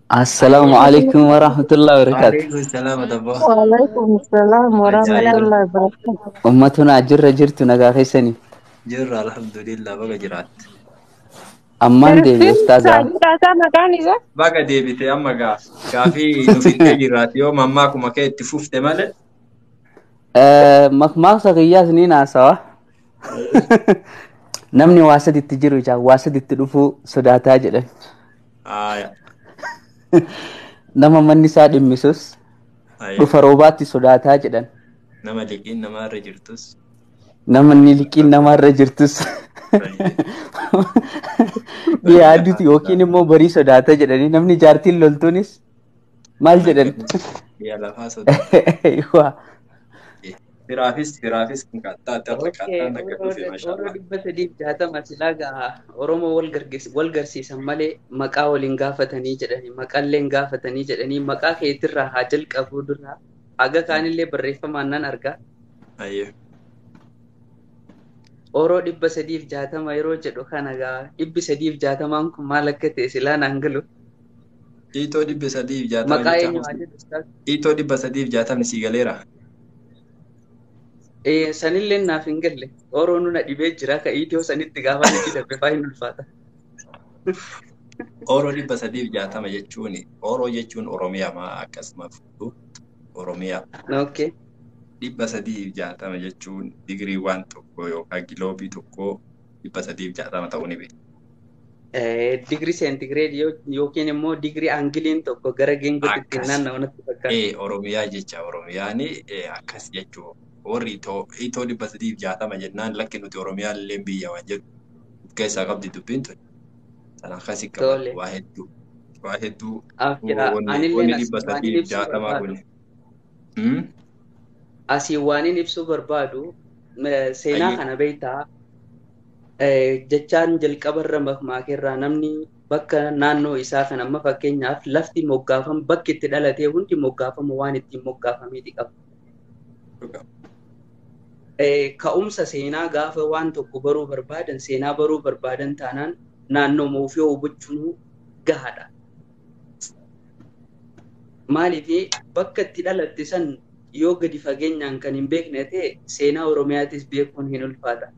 Assalaamu alaikum warahmatullahi wabarakatuh. Waalaikum salaam adabbo. Waalaikumsalam warahmatullahi wabarakatuh. Ummatuna ajirra jirtu nagaa keessanii. Jirra alhamdulillah baga jiraatte. Ammaan deebi Firfiin ustaazaa. Saajidaasaa maqaan isaa? Baga deebite amma gaa gaafii nu fidee jirraati yoo mammaa kuma kee itti fufte malee. Makmaaksa kiyyaas ni naasawa. Namni waa saditti jiru jaa waa saditti dhufuu sodaataa jedhan. Haaya. Nama manni isaa dhimmisus Haaya. dhufa roobaatti sodaataa jedhan. Nama liqiin namaarra jirtus. Nama inni liqiin namaarra jirtus. Yaaduti yookiin immoo barii sodaata jedhanii namni jaartiin loltuunis maal jedhan? Biyya lafaa sodaata. Waa. Firaafis firaafis kan qaxxaate harka Okey, qaxxaan akka dhufe Oromoo mashallah. dhibba sadiif jaatama silaa gaa Oromoo wal gargeess- wal garsiisan malee maqaa waliin gaafatanii jedhanii maqaallee hin gaafatanii jedhanii maqaa keetirraa haa jalqabuu duraa haga kaanillee barreeffamaan nan argaa. Hayyee. Oroo dhibba sadiif jaatama yeroo jedhu kana gaa dhibbi sadiif jaatamaan kun maal akka ta'e silaa naan galu. Hiitoo dhibba sadiif jaatama Maqaa eenyu haa jechamu. jedhu ustaas? Hiitoo dhibba sadiif jaatamni sii galeera. Eh, sanillee naaf hin galle. Oroo nuna dhibee jira ka iitiyoo sanitti gaafa itti darbe faa hin ulfaata. Oroo dhibba sadiif jaatama jechuun Oroo jechuun Oromiyaa maa akkasuma fudhu Oromiyaa. Okay. dhibba sadiif jaatama jechuun digirii waan tokko yookaan giloobii tokko dhibba sadiif jaatama ta'uu ni beekama. Eh, digrii seentigireedii yookiin immoo digrii aangiliin tokko gara geengootti ittiin Akkas. naanna'u natti fakkaata. Ee Oromiyaa jecha Oromiyaan akkas jechuu warri itoo itoo dhibba sadiif jaatama jennaan lakki nuti Oromiyaan illee biyya waan jedhu of keessaa qabdi dubbiin tun. Sana akkasii Tole. qaban waa hedduu waa hedduu Af jira. wanni Anillee wanni as dhibba waan sadiif ibsuu jaatamaa barbaadu. kun. Hmm? Asii waan hin ibsuu barbaadu eh, seenaa Ayyee. kana beektaa eh, jechaan jalqabarra makmaakeerraa namni bakka naannoo isaa kan amma fakkeenyaaf lafti moggaafamu bakki itti dhalatee hundi moggaafamu waan ittiin moggaafameeti qaba. Eh, Ka'umsa seenaa gaafa waan tokko baruu barbaadan seenaa baruu barbaadan taanaan naannoo ofii hubachuun gahaadha. Maaliif bakka itti dhalatte san yoo gadi fageenyaan kan hin beekne ta'e seenaa Oromiyaatis beekuun hin ulfaata.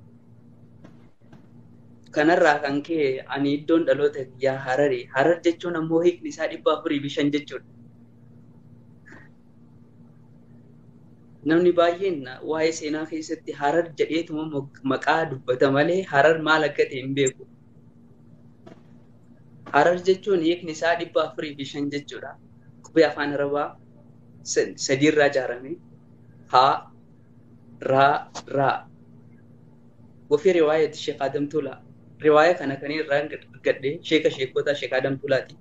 Kanarraa kan ka'e ani iddoon dhaloota biyyaa Harari. Harar jechuun ammoo hiikni isaa dhibba afurii fi shan jechuudha. Namni baay'een waa'ee seenaa keessatti Harar jedheetuma mok- maqaa dubbata malee Harar maal akka ta'e hin beeku. Harar jechuun hiikni isaa dhibba afurii fi shan jechuudha. Qubee afaan Arabaa sa- sadiirraa ijaarame. Haa, raa, raa. Wafii riwaayati Sheek Adam Tuulaa. Riwaaya kana kan irraa gadhee sheeka sheekotaa Sheek Adam Tuulaati.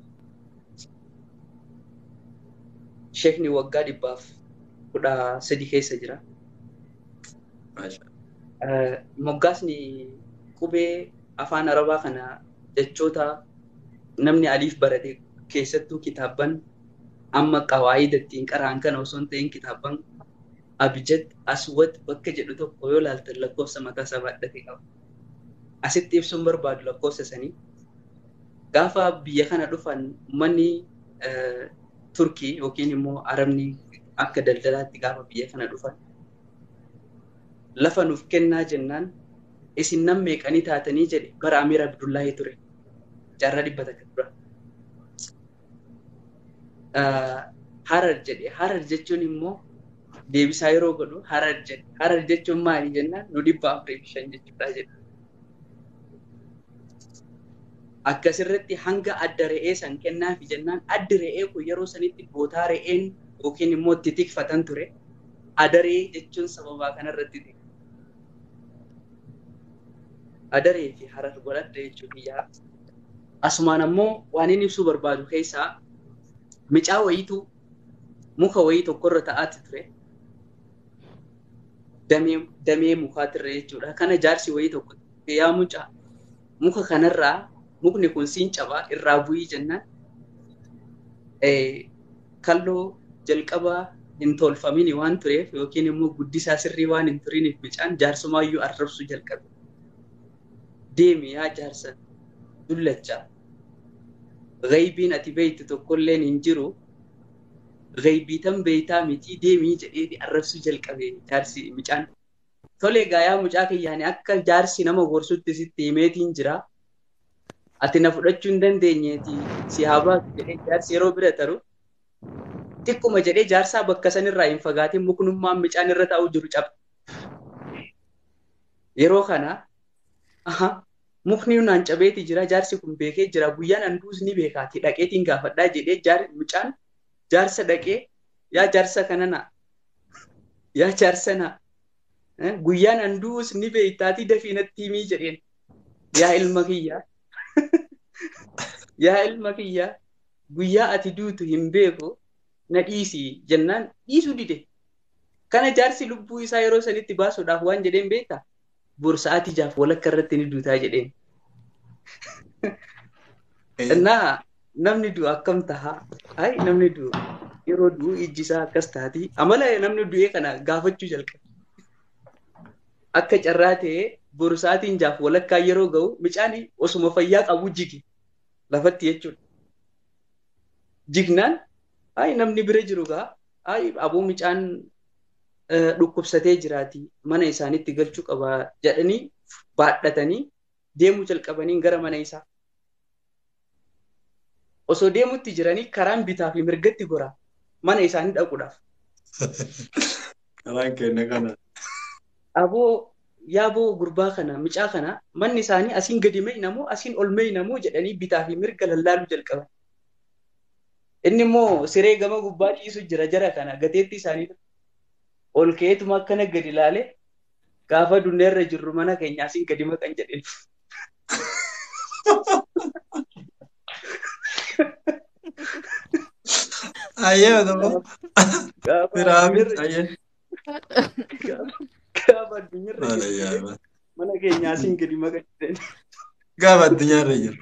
Sheekni waggaa dhibbaaf kudha sadi keessa jira. Maasha. Eh, Moggaasni qubee afaan Arabaa kana jechoota namni aliif barate keessattuu kitaabban amma qawaayida ittiin qaraan kana osoo hin ta'in kitaabban abjad aswad bakka jedhu tokko yoo ilaaltan lakkoofsa mataa isaa baadhate qaba. Asitti ibsuun barbaadu lakkoofsa sanii. Gaafa biyya kana dhufan uummanni eh, Turkii yookiin immoo Arabni akka daldalaatti gaafa biyya kana dhufan lafa nuuf kennaa jennaan isin nan meeqanii taatanii jedhe bara Amiir Abdullaahi ture. Jaarraa dhibba takka dura. Ah, Harar jedhe. Harar jechuun immoo deebisaa yeroo godhu harar jedhe. Harar jechuun maali jennaan nu dhibba afurii fi shan jechuudha jedhe. Akkasirratti hanga adda re'ee san kennaafi jennaan addi re'ee kun yeroo sanitti bootaa re'een yookiin immoo itti tikfatan ture. Adaree jechuun sababaa kanarratti ta'e. Adaree fi harar godhadha jechuun biyyaa. Asumaan ammoo waan inni ibsuu barbaadu keessaa micaa wayiitu muka wayii tokkorra ta'aatti ture. Damee, damee mukaatirra jechuudha. Kana jaarsi wayii tokko yaa mucaa muka kanarraa mukni kun siin cabaa irraa bu'ii jennaan eh, kalloo jalqabaa hin tolfamin waan tureef yookiin immoo guddisaa sirrii waan hin turiniif micaan jaarsumaayyuu arrabsuu jalqabe. Deemi yaa jaarsa dullachaa gaybiin ati beektu tokkolleen hin jiru gaybiitan beeytaa mitii deemii jedhee arrabsuu jalqabe jaarsi mucaan. Tole gaayaa mucaa kiyyaanii akka jaarsi nama gorsutti sitti himeetiin jira. Ati na fudhachuu hin dandeenyeeti si haa baatu jedhee jaarsi yeroo bira taru xiqquma jedhee jaarsaa bakka sanirraa hin fagaatiin muknummaan mucaan irra taa'u jiru caba. Yeroo kana aha mukni naan cabeeti jira jaarsi kun beekee jira guyyaan handuus ni beekaati dhaqeetiin gaafadhaa jedhee jaar mucaan jaarsa dhaqee yaa jaarsa kana na yaa jaarsa na guyyaan handuus ni beektaati dafii natti himii jedheen yaa ilma kiyyaa yaa ilma kiyyaa guyyaa ati duutu hin beeku na dhiisi jennaan dhiisuu dide kana jaarsi lubbuu isaa yeroo sanitti baasuudhaaf waan jedheen beektaa borsa'aati jaaf walakka irratti ni duutaa jedheen. Innaa namni du'u akkam tahaa? Ay namni du'u yeroo du'u ijji isaa akkas taati. Amala namni du'ee kana gaafachuu jalqabe. Akka carraa ta'ee borsa'aatiin jaaf walakkaa yeroo ga'u mucaan osuma fayyaa qabu jigi lafatti jechuudha. Jignaan ay namni bira jiru gaa ay aboo mucaan dhukkubsatee jiraati mana isaanitti galchuu qaba jedhanii baadhatanii deemuu jalqabanii gara mana isaa. Osoo deemutti jiranii karaan bitaa fi mirgatti goraa mana isaanii dhaquudhaaf. Karaan keenya kana. Aboo yaaboo gurbaa kana mucaa kana manni isaanii asiin gadi meeynamoo asiin ol meeynamoo jedhanii bitaa fi mirga lallaaluu jalqaban. Inni immoo siree gama gubbaa ciisu jira jara kana gateetti isaanii ol ka'eetuma akkana gadi ilaale gaafa dunneerra jirru mana keenya asiin gadi maqan jedheen. Ayyee otoo. Piraamid ayyee. Gaafa addunyaarra jirru mana keenya asiin gadi maqan jedheen. Gaafa addunyaarra jiru.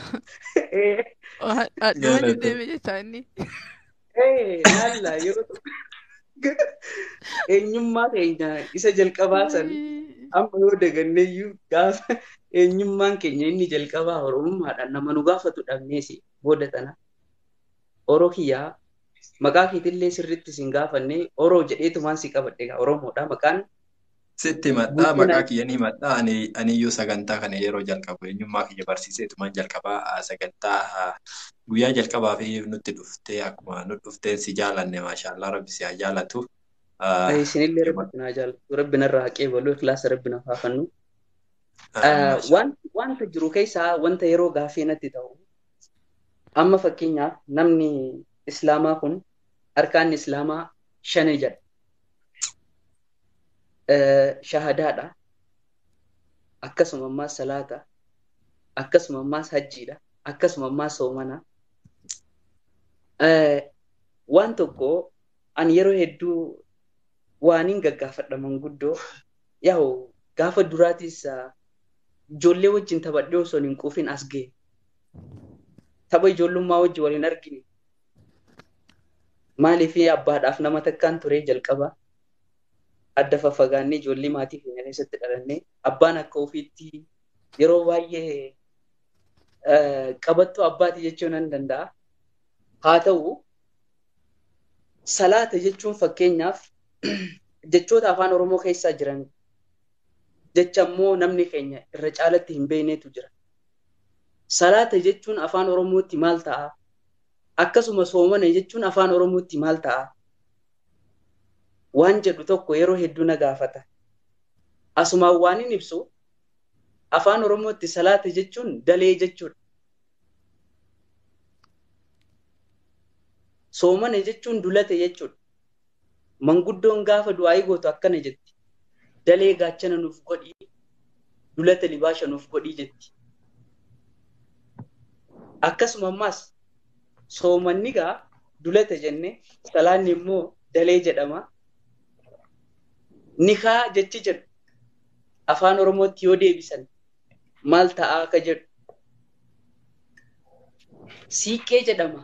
Adduma deeme jechaa inni. Naalla yeroo tokko eenyummaa keenya isa jalqabaa san amma yoo daganneeyyuu gaafa eenyummaan keenya inni jalqabaa oromummaadhaan nama nu gaafatu dhabneesi booda tana. Oroo kiyyaa maqaa keetillee sirriitti sin gaafanne oroo jedheetumaan si qabadhe egaa oromoodha maqaan. Sitti himadhaa maqaa kiyya ni himadhaa ani aniyyuu sagantaa kana yeroo jalqabu eenyummaa kiyya barsiiseetumaan jalqabaa sagantaa guyyaa jalqabaa fi nutti dhuftee akkuma nu dhufteen si jaalanne maashaallah rabbi si haa jaalatu. Isinillee rabbi naa jaalatu rabbi narraa haqee baluu kilaasa rabbi naaf haafannu. Wanta jiru keessaa wanta yeroo gaafii natti ta'u amma fakkeenyaaf namni islaamaa kun harkaan islaamaa shani jedha. Shahadaadha. Akkasuma ammaas salaata. Akkasuma ammaas hajjiidha. Akkasuma ammaas soomana. Waan tokko ani yeroo hedduu waaniin gaggaafadha manguddoo yaa'u gaafa duraatis ijoollee wajjin taphadhee osoo hin quufin as ga'e. Tapha ijoollummaa wajjin waliin argine. Maaliif abbaadhaaf nama takkaan turee jalqaba. Adda faffagaannee ijoollee maatii keenya keessatti dhalannee abbaan akka ofiitti yeroo baay'ee qabattoo abbaati jechuu nan danda'a. Haa ta'u salaata jechuun fakkeenyaaf jechoota afaan Oromoo keessaa jiran jecha immoo namni keenya irra caalatti hin beeknetu jira. Salaata jechuun afaan Oromootti maal ta'a? Akkasuma soomana jechuun afaan Oromootti maal ta'a? Waan jedhu tokko yeroo hedduu na gaafata. Asumaan waan hin ibsu afaan Oromootti salaata jechuun dalee jechuudha. Soomana jechuun dulate jechuudha. Manguddoon gaafa du'aa gootu akkana jetti. Dalee gaachana nuuf godhii, dulata libaasha nuuf godhii jetti. Akkasuma ammaas soomanni gaa dulata jenne salaanni immoo dalee jedhama. Nikaa jechi jedhu afaan Oromootti yoo deebisan maal ta'aa akka jedhu. Siiqqee jedhama.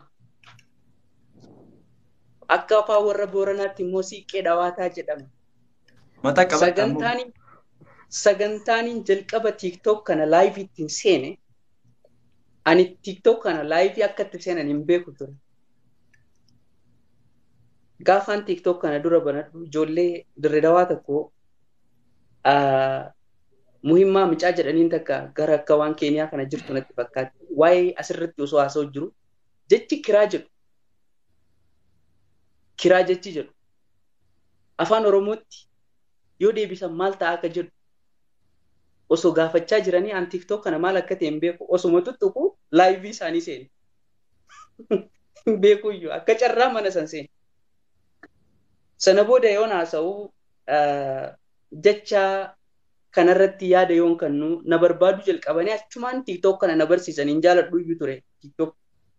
Akka afaan warra Booranaatti immoo siiqqee dhawaataa jedhama. Mata qabata Sagantaan sagantaan jalqaba TikTok kana live ittiin seene Ani TikTok kana laayifii akka itti seenan hin beeku ture. Gaafaan TikTok kana dura banadhu ijoollee dirree dawaa tokko muhimmaa micaa jedhaniin takka gara akka waan keeniyaa kana jirtu natti fakkaatti. Waa'ee asirratti osoo haasa'u jiru jechi kiraa jedhu. Kiraa jechi jedhu. Afaan Oromootti yoo deebisan maal ta'a akka jedhu osoo gaafachaa jiranii an TikTok kana maal akka ta'e hin beeku osuma tuttuqu laayivii isaanii seeni. Hin beekuyyuu akka carraa mana san seeni. Sana booda yoon haasa'u jecha kanarratti yaada yoon kennu na barbaadu jalqabanii achumaan TikTok kana na barsiisanii hin jaaladhu iyyuu ture TikTok.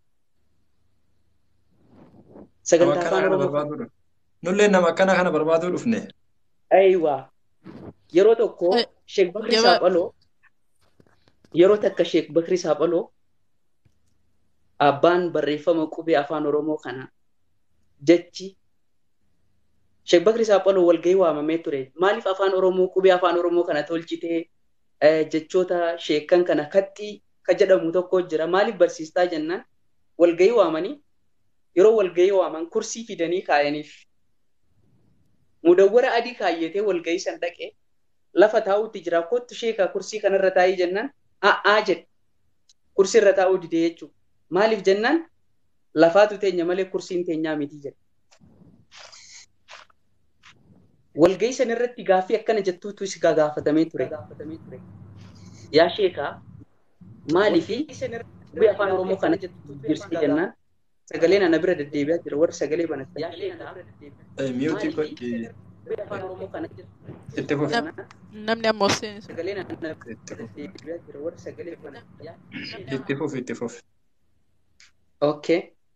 Sagantaa afaan Oromoo. Nullee nama akkana kana barbaaduu dhufne. Ayiwaa. Yeroo tokko Sheek Bakri Saaphaloo yeroo takka Sheek Bakri Saaphaloo abbaan barreeffama qubee afaan Oromoo kana jechi Sheek Bakri Saaphaloo walgahii waamamee ture. Maaliif afaan Oromoo qubee afaan Oromoo kana tolchitee jechoota sheekan kana kaxxii ka jedhamu tokko jira. Maaliif barsiistaa jennaan walgahii waamanii yeroo walgahii waaman kursii fidanii kaayaniif. Mudawwara adii kaayyatee walgahii san dhaqee lafa taa'uutti jira. Kottu sheekaa kursii kanarra taa'ii jennaan a'aa jedhe. Kursii irra taa'uu didee jechuudha. Maaliif jennaan lafaatu teenya malee kursiin teenyaa miti jedhe. Walgahii san irratti gaaffii akkana jettuutu si gaafatamee ture. Yaa sheekaa maaliifi qubee afaan Oromoo kana jirti jennaan sagaleen ana bira deddeebi'aa jira warri sagalee banatan. Yaa sheekaa Miyuutii godhi. afaan Oromoo kana Itti fufi. Namni ammoo seenisu. sagaleen ana bira deddeebi'aa jira warri sagalee banatan. Itti fufi itti fufi. Okay.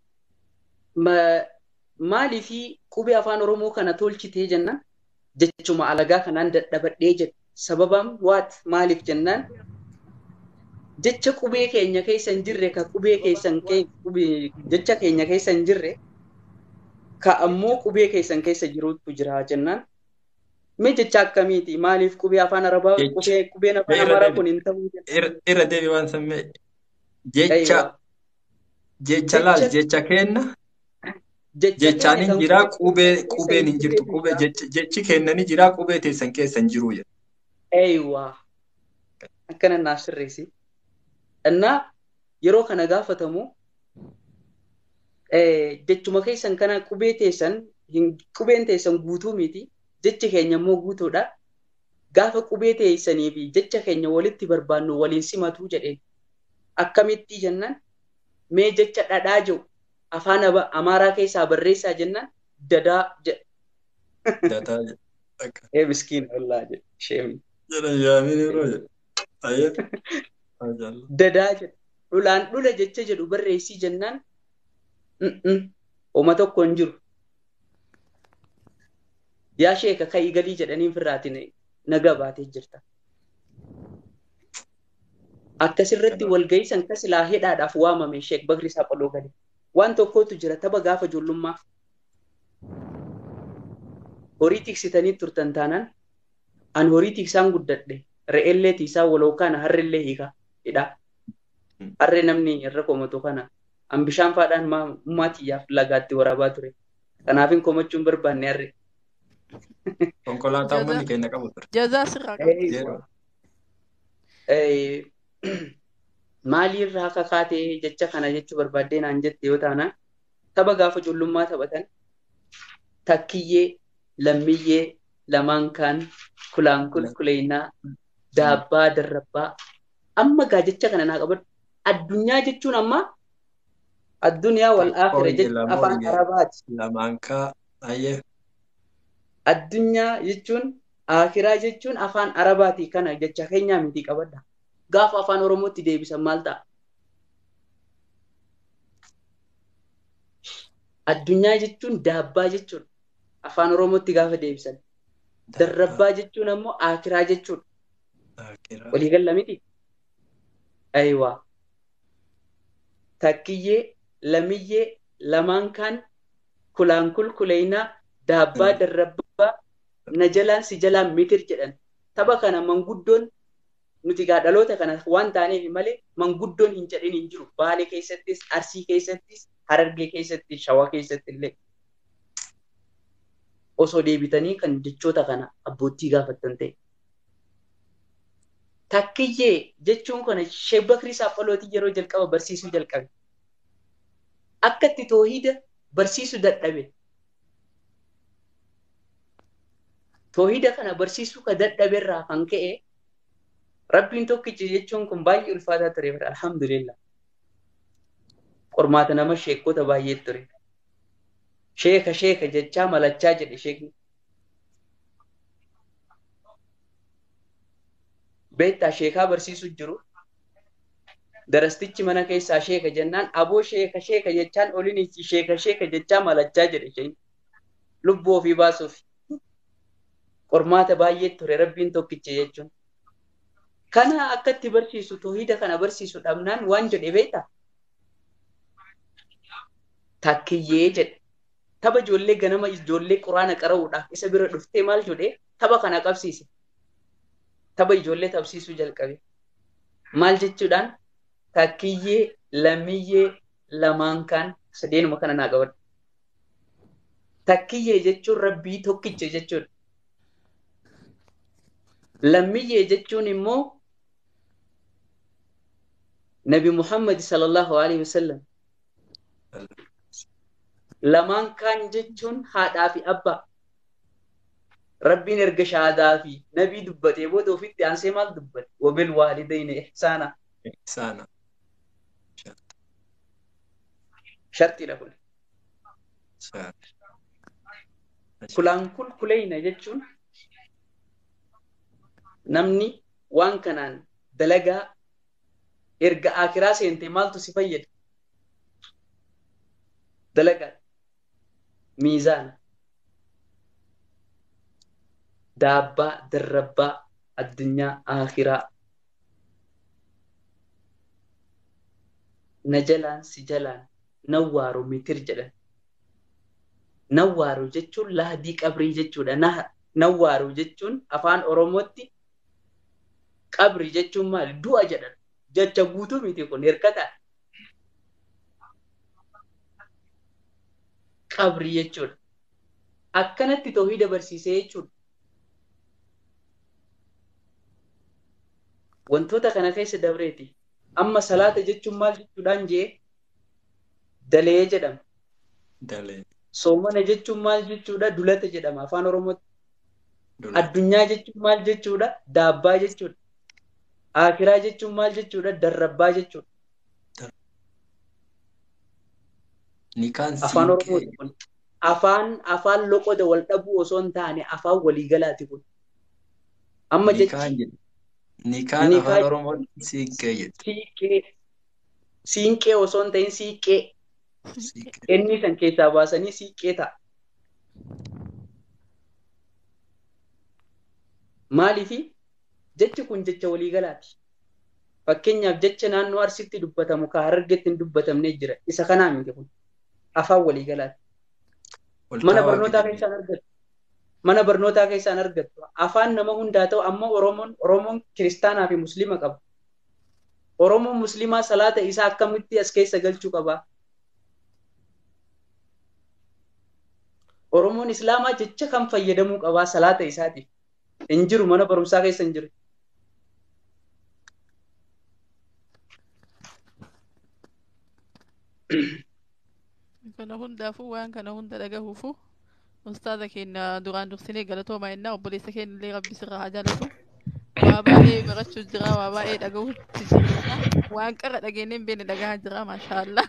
Maaliifi qubee afaan Oromoo kana tolchitee jennaan jechuma alagaa kanaan dadhabadhee jedhe sababaan waat maaliif jennaan jecha qubee keenya keessa hin jirre ka qubee keessan jecha keenya keessa hin jirre ka ammoo qubee keessan keessa jirutu jira jennaan mee jecha akkamiiti maaliif qubee afaan arabaa qubee qubeen afaan amaaraa kun hin ta'uu Irra deebi waan sammee jecha jecha laal jecha kenna jechaan hin jiraa qubee qubeen hin jirtu qubee jechi kennani jiraa qubee teessan keessa hin jiru jedha. Eeywaa akkana naaf sirreessi. Innaa yeroo kana gaafatamu jechuma keessan kana qubee teessan qubeen teessan guutuu miti jechi keenya immoo guutuudha. Gaafa qubee teessanii fi jecha keenya walitti barbaannu waliin simatu jedheen akkamitti jennaan mee jecha dhadhaa jiru afaan amaaraa keessaa barreessaa jennaan dadaa jedha. Dadaa jedha. Ee miskiin ollaa jedha sheemi. Jedha yaamin yeroo jedha. Ayyata. Dadaa jedha. Dhulaan dhula jecha jedhu barreessii jennaan Oma tokko hin jiru. Yaa sheeka ka'ii galii jedhanii firraatiin nagaa baatee jirta. Akkasirratti walgahii san kasilaa hidhaadhaaf waamame sheek Bakri Saaphaloo galee. Waan tokkotu jira tapha gaafa ijoollummaa. Horii tiksitanii turtan taanaan an horii tiksaan guddadhe re'ellee tiisaa walookaan harrellee hiikaa hidhaa. Harree namni irra komatu kana an bishaan faadhaan maatiyyaaf lagaatti waraabaa ture. Kanaafin komachuun barbaanne harree. Konkolaataa manni keenya qabu ture. Jazaa sirraa qabu. Maaliirraa kakaatee jecha kana jechuu barbaaddee naan jette yoo taana tapha gaafa ijoollummaa taphatan takkiyyee lammiyyee lamaan kaan kulaan kulkuleynaa daabbaa darrabbaa amma gaa jecha kana naa qabadhu addunyaa jechuun amma addunyaa wal akhira jechuun afaan arabaati. Lamaan kaa ayyee. Addunyaa jechuun akiraa jechuun afaan arabaati kana jecha keenyaa miti qabadha. Gaafa afaan oromootti deebisan maal ta'a? Addunyaa jechuun daabbaa jechuudha. Afaan oromootti gaafa deebisan. Darrabbaa jechuun ammoo akiraa jechuudha. Walii galla miti? Ayiwaa. Takkiyyee, lamiyyee, lamaan kaan kulaan kulkuleynaa, daabbaa darrabbaa, na jalaan si jalaan mitir jedhan. Tapha kana manguddoon nuti gaa dhaloota kana waan taaneef malee manguddoon hin jedhin hin jiru. Baalee keessattis, Arsii keessattis, Harargee keessattis, Shawaa keessatti illee. Osoo deebitanii kan jechoota kana abbootii gaafattan ta'e. Takkiyyee jechuun kana Sheek Bakrii Saapholooti yeroo jalqaba barsiisuu jalqabe. Akka itti toohida barsiisuu dadhabe. Toohida kana barsiisuu ka dadhaberraa kan ka'e Rabbiin tokkichi jechuun kun baay'ee ulfaataa ture. Alhamdulillah. Qormaata nama sheekota baay'ee ture. Sheeka sheeka jechaa malachaa jedhe sheekni. Beektaa sheekaa barsiisuu jiru. Darastichi mana keessaa sheeka jennaan aboo sheeka sheeka jechaan oliin sheeka sheeka jechaa malachaa jedhe sheekni. Lubbuu ofii baasuuf. Qormaata baay'ee ture rabbiin tokkichi jechuun. Kana akka itti barsiisu toohida kana barsiisu dhabnaan waan jedhe beektaa? Takkiyyee jedhe. Tapha ijoollee ganama ijoollee quraana qara'uudhaaf isa bira dhuftee maal jedhee tapha kana qabsiise. Tapha ijoollee tapsiisuu jalqabe. Maal jechuudhaan takkiyyee, lammiyyee, lamaan kaan sadeenuma kana naa qabadha. Takkiyyee jechuun rabbii tokkicha jechuudha. Lammiyyee jechuun immoo Nabi Muhammad sallallahu alaihi wasallam. Lamaan kaan jechuun haadhaa fi abbaa. Rabbiin erga shahaadaa fi nabii dubbatee booda ofitti aansee maal dubbate? Wabil waalidayni ihsaana. Ihsaana. Shartiidha kun. Kulaan kun kuleyna jechuun namni waan kanaan dalagaa erga akiraa seente maaltu si fayyada? Dalagaa. Miizaana. Daabbaa, darrabbaa, addunyaa, akiraa. Na jalaan si jalaan nawwaaru mitir jedhan. Nawwaaru jechuun lahdii qabrii jechuudha. Nawwaaru jechuun afaan Oromootti qabrii jechuun maali? Du'a jedhan. Jecha guutuu miti kun hirkata. Qabrii jechuudha. Akkanatti toohida barsiisee jechuudha. Wantoota kana keessa dabreeti. Amma salaata jechuun maal jechuudhaan jee dalee jedhama. Dalee. Soomana jechuun maal jechuudha? Dulata jedhama afaan Oromootti. Addunyaa jechuun maal jechuudha? Daabbaa jechuudha. Akiraa jechuun maal jechuudha? Darrabbaa jechuudha. Nikaan Afaan Oromooti kun. Afaan afaan loqoda wal dhabuu osoo hin taane afaan waliigalaati kun. Amma jechi Nikaan afaan Oromootti siiqqee jedhu. siiqqee siinqee osoo hin ta'in siiqqee inni san keessaa baasanii siiqqee ta'a. Maaliifi jechi kun jecha waliigalaati. Fakkeenyaaf jecha naannoo Arsitti dubbatamu kan Harargeetti hin dubbatamne jira. Isa kanaa miti kun. Afaan waliigalaati. Mana barnootaa keessaan argattu. Mana barnootaa keessaan argattu. Afaan nama hundaa ta'u amma Oromoon Oromoon kiristaanaa fi musliima qaba. Oromoon musliimaa salaata isaa akkamitti as keessa galchuu qaba? Oromoon islaamaa jecha kan fayyadamuu qabaa salaata isaatiif. Hin jiru mana barumsaa keessa hin jiru. Kana hundaafuu waan kana hunda dhagahuufu ustaaza keenya duraan dursinee galatoomaa jennaa obboleessa keenya illee rabbi sirraa haa jaalatu. Waa baay'ee barachuu jira waa baay'ee dhagahuutti jira waan qarra dhageenyee hin beekne dhagahaa jira maashaallah.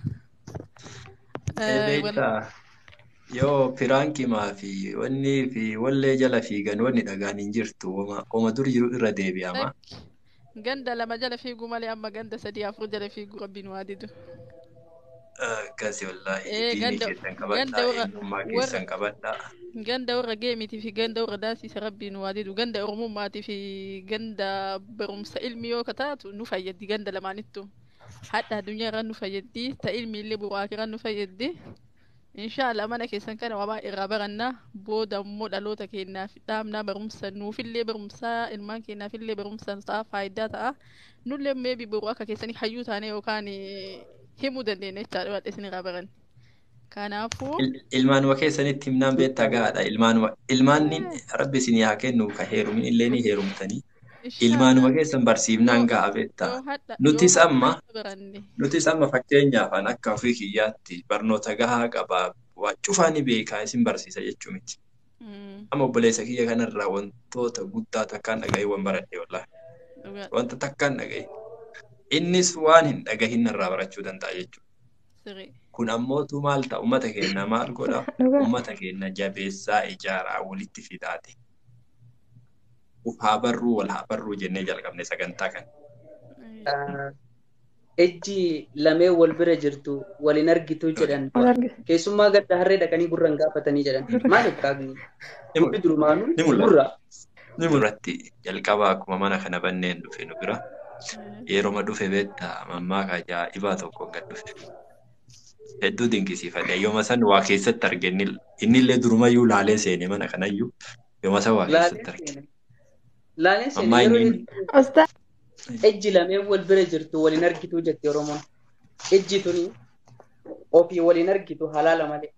Beektaa yoo piraankimaa fi wanni fi wallee jala fiigan wanni dhagaan hin jirtu oma dur jiru irra deebi'ama. Ganda lama jala fiiguu malee amma ganda sadii afur jala fiiguu rabbiin waa didu. Akkasi wallaahi Eh, diinii ganda- keessan ganda qabadhaa warra- eenyummaa warra- keessan qabadhaa. Ganda warra geemitii fi ganda warra daansiisa rabbiin waa didu ganda oromummaatii fi ganda barumsa ilmi yoo kataatu nu fayyaddi ganda lamaanittu. Hadha addunyaa irra nu fayyaddi ta ilmi illee bu'aa irra nu fayyaddi. Inshaallah mana keessan kana waa baay'ee irraa barannaa booda immoo dhaloota keenyaaf dhaamnaa barumsa nuufillee barumsaa ilmaan keenyaafillee barumsa ta'a faayidaa ta'a nullee meebi boruu akka keessanii hayyuu taane yookaan eh, himuu dandeenya jechaadha waan isin irraa baran. Kanaafuu Il- Ilmaanuma keessanitti himnaan beektaa gahaadha. Ilmaanuma ilmaanni rabbi isinii haa kennu ka heerumin illee ni heerumtanii. Ilmaanuma keessan barsiifnaan gaha beektaa. yoo hadha Nutis yoo amma hadha baranne nutis amma fakkeenyaaf an akka ofii kiyyaatti barnoota gahaa qabaa waa cufaa ni beekaa isin barsiisa jechuu miti. Mm, Amma obboleessa kiyya kanarraa wantoota guddaa takkaan dhaga'ee waan baradhe wallaahi. dhugaa Wanta takkaan dhaga'e. Innis waan hin dhagahin irraa barachuu danda'a jechuudha. sirrii. Kun ammootu maal ta'a uummata keenya maal godha? Dhugaa. Uummata keenya jabeessaa ijaaraa walitti fidaate. Uf haa barruu wal haa barruu jennee jalqabne sagantaa kana. Ah, ejji lamee wal bira jirtu walin argitu jedhan Wal argite. keessummaa gadda harree dhaqanii gurran gaafatanii jedhan maaliif kaagni Ni mul- dubbi durumaanuu ni mul'ata. gurra Ni mul'atti jalqaba akkuma mana kana banneen dhufe nu bira. Yeroma dhufe beektaa mammaa ajaa'ibaa tokkoon gad dhufe. Hedduu dinqisiifadhe. Yooma san waa keessatti arge inni innillee durumayyuu laalee seene mana kanayyuu yooma san waa keessatti arge. laaleen laaleen seene Ammaa yeroo inni- hedduu Ostaa. ejji lamee wal bira jirtu walin argitu jette oromoon ejji tuni ofii walin argitu halaala malee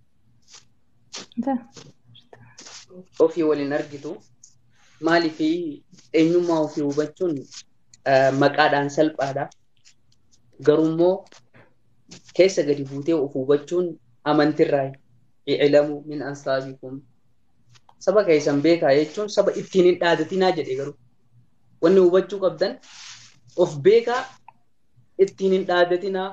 ofii walin argitu maaliif eenyummaa ofii hubachuun ah, maqaadhaan salphaadha garuummoo keessa gadi buutee of hubachuun amantirraa iclamu min ansaabikum saba keessan beekaa jechuun saba ittiin hin dhaadatinaa jedhe garuu wanni hubachuu qabdan of beekaa ittiin hin dhaadatinaa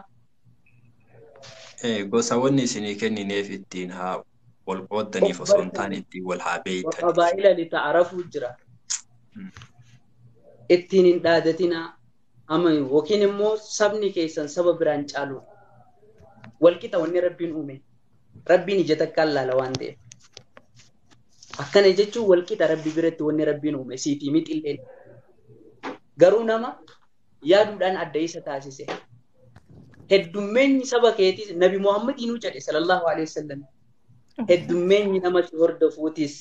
Eh, Gosa wanni isinii kennineef ittiin haa wal qooddaniif osoo hin taane ittiin wal haa beeytan. qabaa'ila lita'arafuu jira Mm. ittiin hin dhaadatinaa ama yookiin immoo sabni keessan saba biraan caalu walqixa wanni rabbiin uume rabbiin ija takkaan laala waan ta'eef akkana jechuun walqixa rabbi biratti wanni rabbiin uume siitii mixilleen garuu nama yaaduudhaan adda isa taasise heddummeenyi saba keetis nabi muhammadiinuu jedhe sallallahu alaihi wasallam heddummeenyi nama si hordofuutis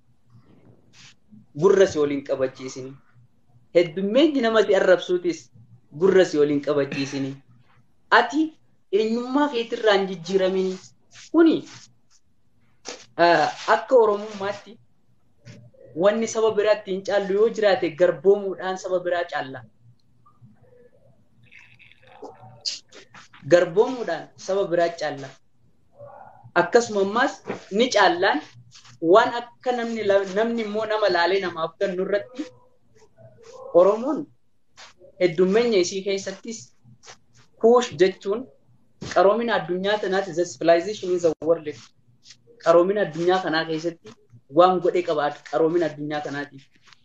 gurra si waliin qabachiisini heddummeenyi nama si arrabsuutis gurra si waliin qabachiisini ati eenyummaa keetirraa hin jijjiiramini kuni ah, akka oromummaatti wanni saba biraatti hin caallu yoo jiraate garboomuudhaan saba biraa caalla garboomuudhaan saba biraa caalla akkasuma ammaas ni caallaan waan akka namni la- namni immoo nama laalee namaaf kennu irratti oromoon heddummeenya isii keessattis kuush jechuun qaroomina addunyaa tanaati the civilization is a world qaroomina addunyaa kanaa keessatti waan godhe qabaatu qaroomina addunyaa kanaatiif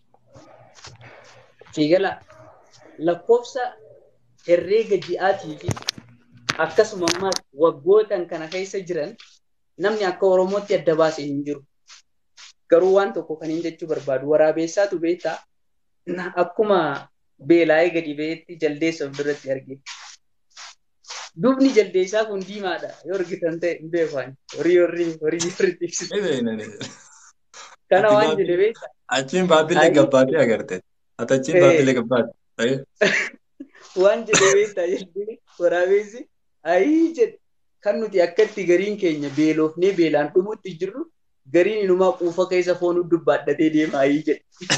fiigala lakkoofsa herreega ji'aatii fi akkasuma ammaas waggootan kana keessa jiran namni akka oromootti adda baase hin jiru garuu waan tokko kan hin jechuu barbaadu waraabessaatu beektaa na- akkuma beelaa'ee gadi ba'eetti jaldeessa of duratti arge dubni jaldeessaa kun diimaadha yoo argitan ta'e hin beekan horii horii horii horii tiksisu kana waan jedhe beektaa Achiin baabbilee gabbaatee agarte. Ati achiin Eh. baabbilee gabbaate. waan jedhe beektaa jedhee waraabessi ayii jedhe kan nuti akkatti gariin keenya beelofnee beelaan dhumutti jirru gariin inumaa quufa keessa foonuu dubbaadhatee deema ayii jedhe.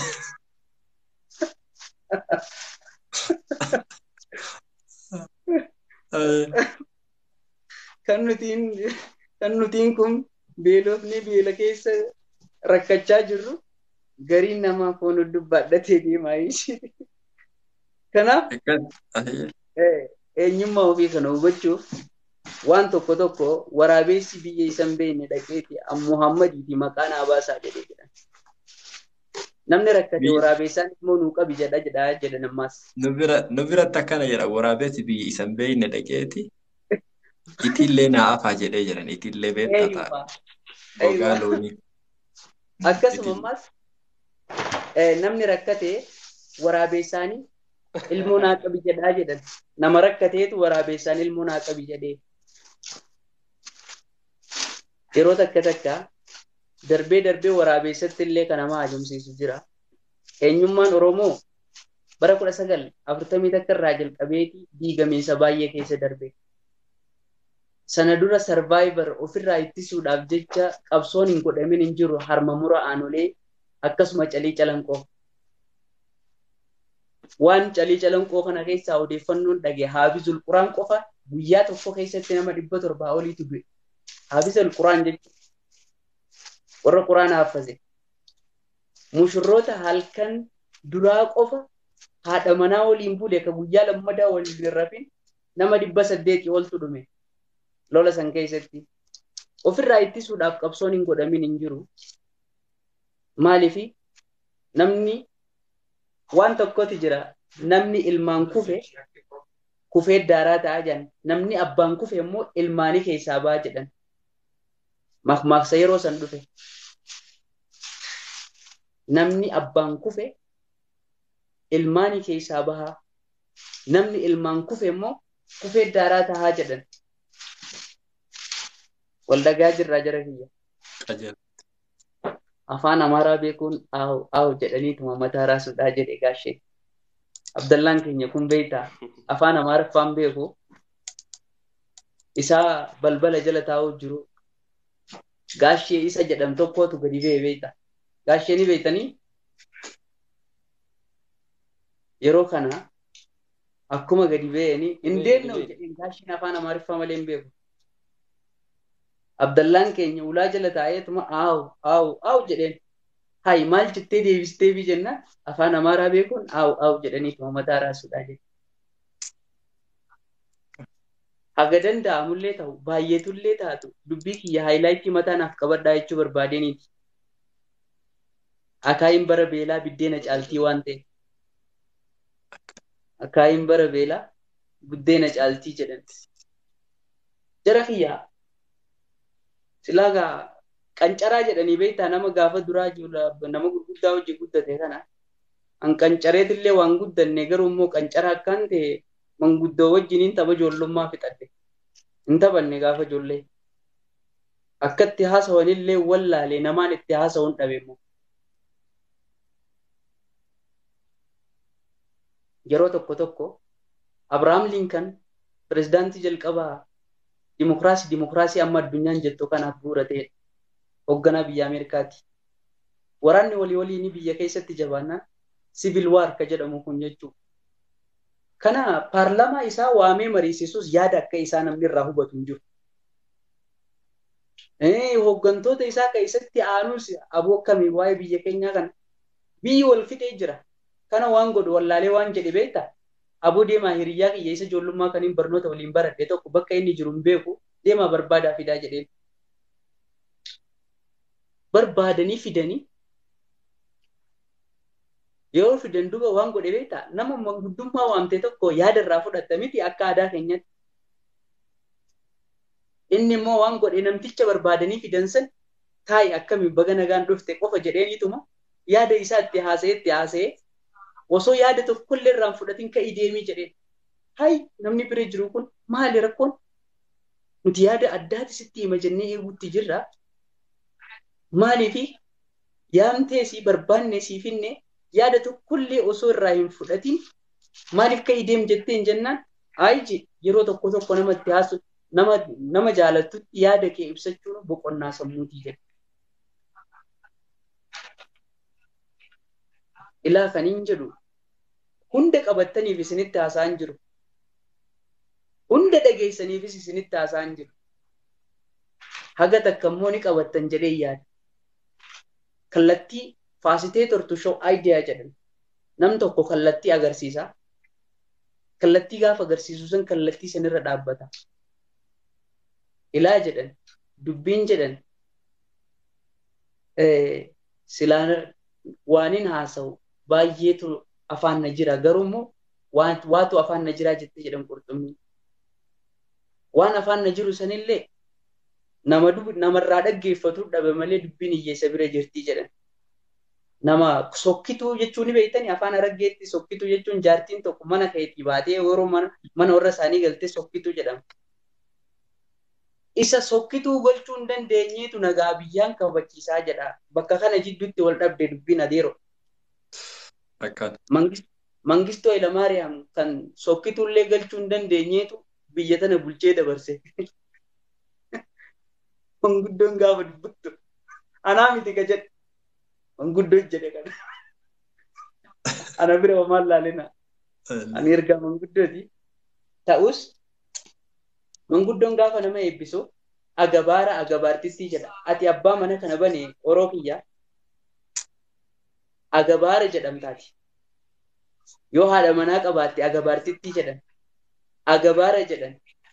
kan nutiin kan nutiin kun beelofnee beela keessa rakkachaa jirru gariin namaa foonuu dubbaadhatee deema ayii jedhe. Kanaaf Eh, eenyummaa ofii kana hubachuuf waan tokko tokko waraabessi biyya isan beekne dhaqeeti muhammadiiti maqaa naa baasaa jedhee jedhan. Namni rakkate Biyya- waraabessaan immoo nuu qabi jedha jedhaa jedhan ammaas. Nu bira nu biratti akkana jedha waraabessi biyya isan beeyne dhaqeeti. Itillee naa afaa jedhee jedhan itillee beektaa ta'a. Eeyuma. Gogaa loonii. Akkasuma ammaas eh, namni rakkate waraabessaanii ilmoo naa qabi jedhaa jedhan. Nama rakkateetu waraabessaan ilmoo naa qabi jedhee. yeroo takka takka darbee darbee waraabessatti illee kan nama ajumsiisu jira. Eenyummaan Oromoo bara kudha sagal afurtamii takka irraa jalqabeeti diigamiinsa baay'ee keessa darbe. Sana dura sarvaayivar ofirraa ittisuudhaaf jecha qabsoon hin godhamin hin jiru harma mura aanolee akkasuma calii calanqoo. Waan calii calanqoo kana keessaa odeeffannoon dhage haafizul quraan qofa guyyaa tokko keessatti nama dhibba torbaa oliitu du'e. Haafizul quraan jechuudha. Warra quraan haaffase. Mushurroota halkan duraa qofa haadha manaa waliin bule ka guyyaa lammadaa waliin hin rafin nama dhibba saddeetii oltu dhume. Lola san keessatti. Ofirraa ittisuudhaaf qabsoon hin godhamin hin jiru. Maaliifi namni waan tokkotu jira. Namni ilmaan kufe kufee daaraa ta'aa jiran. Namni abbaan kufe immoo ilmaanii keessaa ba'a jedhan. Makmaaksa yeroo san dhufe. Namni abbaan kufe ilmaanii keessaa bahaa. Namni ilmaan kufe immoo kufee daaraa ta'aa jedhan. Waldagaa jirraa jara kiyya. Afaan Amaaraa beekuun aawu aawu jedhaniituma mataa raasuudhaa jedhe gaashee. Abdallaan keenya kun beektaa afaan Amaariffaan beeku isaa balbala jala taa'uu jiru gaashee isa jedham tokkootu gadi ba'e beektaa. Gaashee ni beektanii yeroo kana akkuma gadi ba'anii hin deemne jedheen gaasheen afaan Amaariffaa malee hin beeku. Abdallaan keenya ulaa jala taa'eetuma aawu aawu aawu jedheen. Hayi maal jettee deebistee fi jennaan afaan Amaaraa beekuun aawu aawu jedhaniituma mataa raasuudhaa jedhe. Haga danda'amullee ta'u baay'eetullee taatu dubbii kiyya haayilaayitii mataa naaf qabadhaa jechuu barbaadeniiti. Akaayiin bara beelaa biddeena caaltii waan ta'e. Akaayiin bara beelaa biddeena caaltii jedhan. Jara kiyyaa silaa gaa qancaraa jedhanii beektaa nama gaafa duraa nama gurguddaa hojii guddate kana an qancareetillee waan guddanne garuu immoo qancaraa akkaan ta'e manguddoo wajjiniin tapha ijoollummaa fixadhe hin taphanne gaafa ijoollee akka itti haasawanillee wallaalee namaan itti haasawuun dhabe immoo yeroo tokko tokko Abrahaam Linkan pirezidaantii jalqabaa dimokiraasii dimokiraasii amma addunyaan jettu kanaaf bu'uura ta'edha. Hoogganaa biyya Ameerikaati. Waraanni walii waliin biyya keessatti jabaannaan siivil waar ka jedhamu kun jechuudha. Kana paarlaamaa isaa waamee mariisisuus yaada akka isaa namni irraa hubatu hin jiru. Hooggantoota isaa keessatti aanuus aboo akkamii waa'ee biyya keenyaa kana biyyi wal fixee jira. Kana waan godhu wallaalee waan jedhe beektaa? aboo deemaa hiriyyaa kiyya isa ijoollummaa kaniin barnoota waliin baradhe tokko bakka inni jiru hin beeku deemaa barbaadaa fidaa jedheen. Barbaadanii fidanii yeroo fidan duuba waan godhe beektaa nama manguddummaa waamte tokko yaada irraa fudhatta miti akka aadaa keenyatti. Inni immoo waan godhe namticha barbaadanii fidan san taa'i akkamiin baga nagaan dhufte qofa jedheeniituma yaada isaa itti haasa'ee itti haasa'ee osoo yaada tokkollee irraan fudhatiin ka'ii deemii jedheen. Hayi namni bira jiru kun maali rakkoon? Nuti yaada addaati sitti hima jennee eeguutti jirra. Maaliifi yaamtee si barbaanne si finne yaada tokkollee osoo irraa hin fudhatiin maaliif ka'ii deem jetteen jennaan ayi yeroo tokko tokko namatti haasu nama nama jaalattutti yaada kee ibsachuun boqonnaa sammuutii jedhe. ilaa kaniin jedhu hunda qabattaniif isinitti haasa'an jiru. Hunda dhageessaniifis isinitti haasa'an jiru. Haga takka immoo ni qabattan jedhee yaada. Kallattii faasitee tortu shoo aayidiyaa jedhan. Nam tokko kallattii agarsiisa. Kallattii gaafa agarsiisu san kallattii sanirra dhaabbata. Ilaa jedhan, dubbiin jedhan, silaan waanin haasa'u baay'eetu afaan na jira garuu immoo waatu afaan na jiraa jettee jedhan qurxummii. Waan afaan na jiru sanillee nama namarraa dhaggeeffatu dhabe malee dubbiin hiyyeessa bira jirtii jedhan. Nama sokkituu jechuun ni beektanii afaan araggeetti sokkituu jechuun jaartiin tokko mana keetii baatee yeroo mana warra isaanii galtee sokkituu jedhama. isa sokkituu gochuu hin dandeenyeetu nagaa biyyaan kabachiisaa jedha. Bakka kana jidduutti wal dhabde dubbiin adeero. Akkaan. Mangistoo Hayilamaariyaam kan sokkituullee galchuu hin dandeenyeetu biyya tana bulchee dabarse. Manguddoon gaafa dubbattu. Anaa miti ka jedhe. Manguddoon jedhe kana. Ana bira homaan laalina. Ani ergaa manguddooti. Ta'us manguddoon gaafa nama eebbisu agabaara agabaartistii jedha. Ati abbaa mana kana bane oroo kiyya. Agabaara jedhamtaati. Yoo haadha manaa qabaatte agabaartittii jedhan. Agabaara jedhan.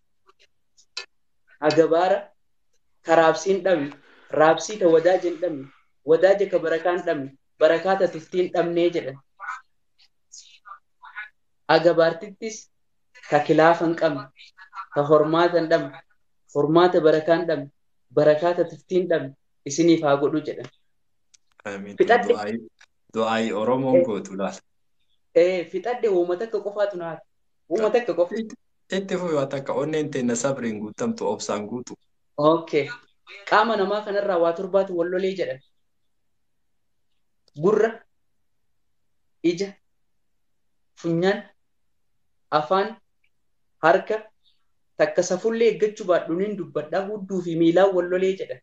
Agabaara karaabsiin dhabne. Raabsii ta wadaaja hin dhabne. Wadaaja ka barakaan dhabne. Barakaa ta tuftiin dhabnee jedhan. Agabaartittis ka kilaafa hin qabne. Ka hormaata hin dhabne. Hormaata barakaa hin dhabne. Barakaa ta tuftiin dhabne. Isiniif haa godhu jedhan. Fixadhe. Du'aayi Oromoon gootu laala. Fixadhe uummata akka qofaatu naati. Uummata akka qofa. Itti fufi waan takka onneen teenna sabriin guutamtu obsaan guutu. Okay. Qaama namaa kanarraa waa torbaatu wallolee jedhan. Gurra, ija, funyaan, afaan, harka, takka safullee eeggachuu baadhuuniin dubbadhaa hudduu fi miilaan wallolee jedhan.